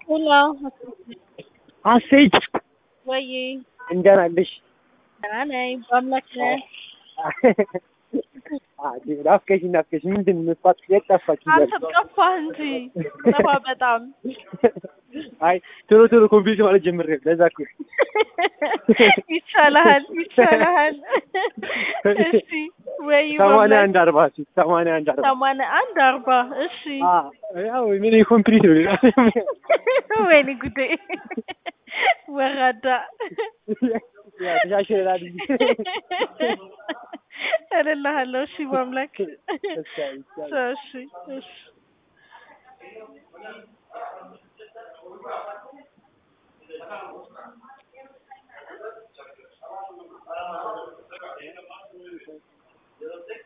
ሄሎ ሀሴት ወይ እንደምን አለሽ? ደህና ነኝ። በአምላክ ነህ? ናፍቀሽኝ ናፍቀሽኝ ምንድን ነው ጠፋች የት ጠፋች አንተ እያልኩ። ጠፋህ እንጂ ጠፋ በጣም አይ ቶሎ ቶሎ ኮምፒውተር ማለት ጀምሬ ለዛ እኮ ይቻልሃል ይቻልሃል። እሺ ወይ ሰማንያ አንድ አርባ ሴት ሰማንያ አንድ አርባ ሰማንያ አንድ አርባ እሺ አ ያው ምን ኮምፕሊት ነው ወይኔ ጉዴ ወራዳ ያው ተሻሽለናል እንጂ እልልሃለሁ። እሺ በአምላክ እሺ፣ እሺ። እሺ እሺ